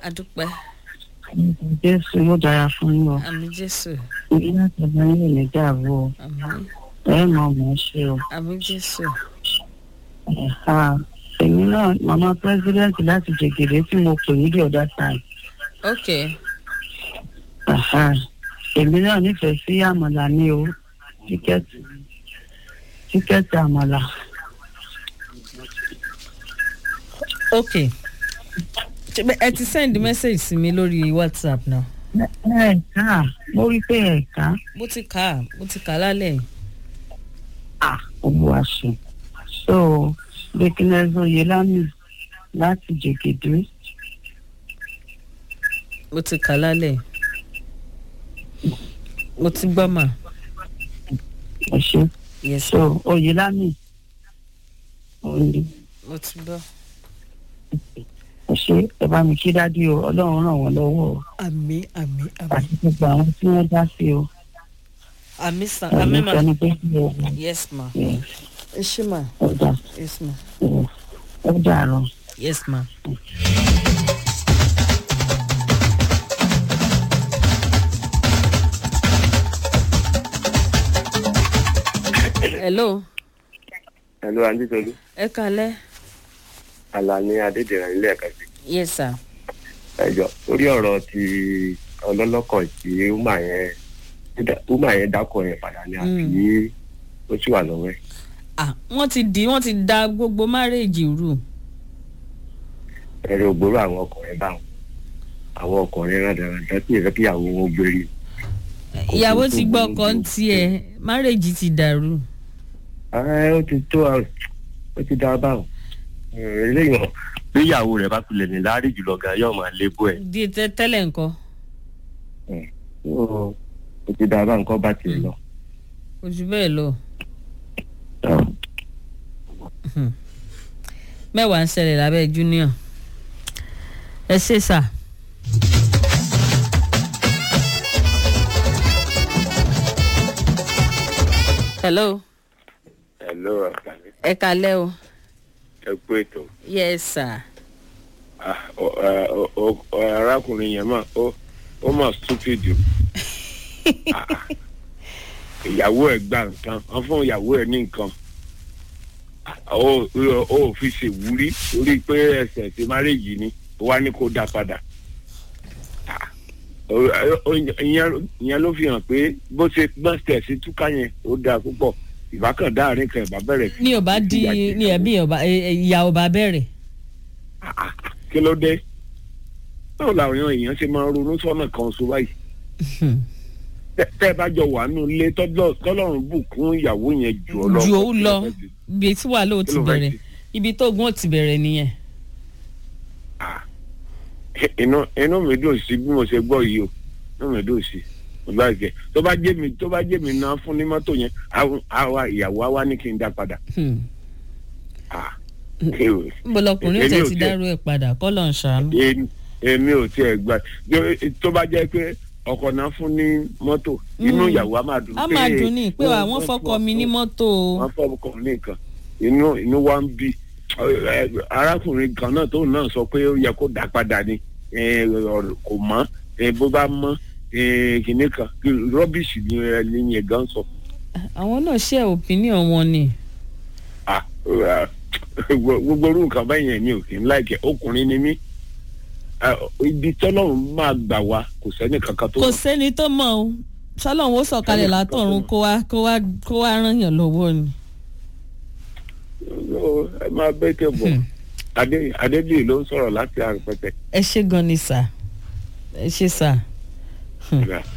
adúpẹ́ jésù yóò dára fún yín o àmì jésù ìdí láti ọba yín lè ní dàrú o àmì ẹ mọ ọmọ ṣe o àmì jésù Ẹ̀ha. èmi náà màmá pírẹsidẹ́ǹtì láti jẹgẹdẹ tí mo pè ní the other time ok Ẹ̀ha. èmi náà nífẹ̀ẹ́ sí àmàlà ní o tíkẹ́ẹ̀tì tíkẹ́ẹ̀tì àmàlà ok Ṣé bẹ́- ẹ ti send message sí mi lórí whatsapp náà ẹ̀ka mo rí pé ẹ̀ka mo ti kà á mo ti kà á lálẹ́ yìí. ah olúwa ṣe so bekinez oyelami láti jẹgẹdẹ mo ti kà á lálẹ́ yìí. mo ti gbọ́ mà ẹ ṣe yes so oyelami òní mo ti gbọ́. ẹ ṣe ẹ bá mi kí dádì o ọlọ́run ràn wọ́n lọ́wọ́ o àmì àmì àmì àti gbogbo àwọn tí wọ́n dá sí o àmì sàn àmì ẹ̀mí mà sẹ́ni pé kí o yes ma ẹ ṣé mà ọjà yes ma ọjà rọ. yes ma. hello Hello, Anditolu. ẹ kalẹ́ Alani Adédèrè ilé ẹ̀ka sí. yes sir. Ẹjọ́ lórí ọ̀rọ̀ ti ọlọ́lọ́kọ̀ tí Uma yẹn Uma yẹn dákọ̀ yẹn padà ní àbí ó sì wà lọ́wọ́ ẹ̀. ah wọ́n ti di wọ́n ti da gbogbo márèèjì rú Ẹ̀rọ ògbóró àwọn ọkùnrin báwọn. Àwọn ọkùnrin rádaràdá tí ìrẹ́ kíyàwó wọn gbérí. ìyàwó ti gbọ́ ọkọ ń tiẹ̀ márèèjì ti dàrú. Ẹ ó ti tó àrùn ó ti dá báwọn. Eléyìí bí ìyàwó rẹ̀ bá kulẹ̀ ní láàárín jùlọ gan yóò máa lébú ẹ̀. di tẹ tẹ́lẹ̀ nǹkan Ó ti dá báwọn kọ́ bá tiẹ̀ lọ. kò jù bẹ́ẹ̀ lọ mẹ́wàá ń ṣẹlẹ̀ lábẹ́ junior ẹ ṣe sà. hello Hello, Àkàlẹ́. ẹ kalẹ́ o Ẹ kú ètò. yes sir Ah, ọ- ẹ, ọ- ọ- ọ- arákùnrin yẹn mà ó ó mà stupid jù Ah, ìyàwó ẹ̀ gba nǹkan wọ́n fún ìyàwó ẹ̀ ní nǹkan Ah, ó ó- ó fi ṣèwúrí torí pé ẹsẹ̀ ti márèjì ni ó wá ní kó dá padà Ah, ó- ó- ìyẹn ìyẹn ló fi hàn pé bó ṣe gbọ́n tẹ̀ sí túká yẹn ó dáa púpọ̀ ìbákan dáàrin kan ìbá bẹ̀rẹ̀ sí ní ọba di ní ẹbí ọba ìyá ọba bẹ̀rẹ̀ kí ló dé báwo làwọn èèyàn ṣe máa ronú sọ́nà kan so báyìí tẹ tẹ bá jọ wà nù ilé tọ́jọ́ tọ́lọ́run bùkún ìyàwó yẹn jù ọ lọ. ju òun lọ ibi tí wàhálà ò ti Kí ló fẹ́ bẹ̀rẹ̀ ṣe? ibi tó gún ò ti bẹ̀rẹ̀ nìyẹn. Ah, inú inú mi dùn sí bí mo ṣe gbọ́ yìí o inú mi dùn sí mo bá jẹ tó bá jẹ́ mi tó bá jẹ́ mi náà fún ní mọ́tò yẹn àwọn- àwa ìyàwó á wá ní kí n dá padà. Hmm. Ah, ew. níbo lọkùnrin Èmi tẹ̀ ò ti tiẹ̀- dárú ẹ̀ padà kọ́ lọ́n ṣàánú. Èmi- èmi ò tiẹ̀ gbà Jó- tó bá jẹ́ pé ọkọ náà fún ní mọ́tò inú Mm. ìyàwó á máa dùn a máa dùn ní pé àwọn fọkọ mi ní mọ́tò o. wọ́n fọ́ ọkọ ní nǹkan inú inú wa ń bí ẹ, arákùnrin kan náà tóun náà sọ pé ó yẹ kó dá padà ni ẹ, ọ̀rọ̀ kò mọ́ ẹ, bó bá mọ́ ẹ, kìnìún kan rọ́bìṣì ni ẹni yẹn gan sọ. àwọn náà ṣe opinion wọn ni. Ah, ah, gbogbo orú nǹkan báyìí yẹn ni ò kí ń láìkẹ́ ọkùnrin ni mí Ah, ibi tọ́lọ́run máa gbà wá kò sẹ́ni kankan tó kò mọ̀. sẹ́ni tó mọ̀ o sọlọ́run ó sọ̀kalẹ̀ látọ̀run kó wá kó wá kó wá ràn yàn lọ́wọ́ ni. Ó, ẹ máa bẹ́ tẹ̀ bọ̀ Hmm. Adé- adébíyì ló ń sọ̀rọ̀ láti àrùn pẹ̀tẹ̀. ẹ ṣe gan ni sà ẹ ṣe sà. Hmm. Yeah.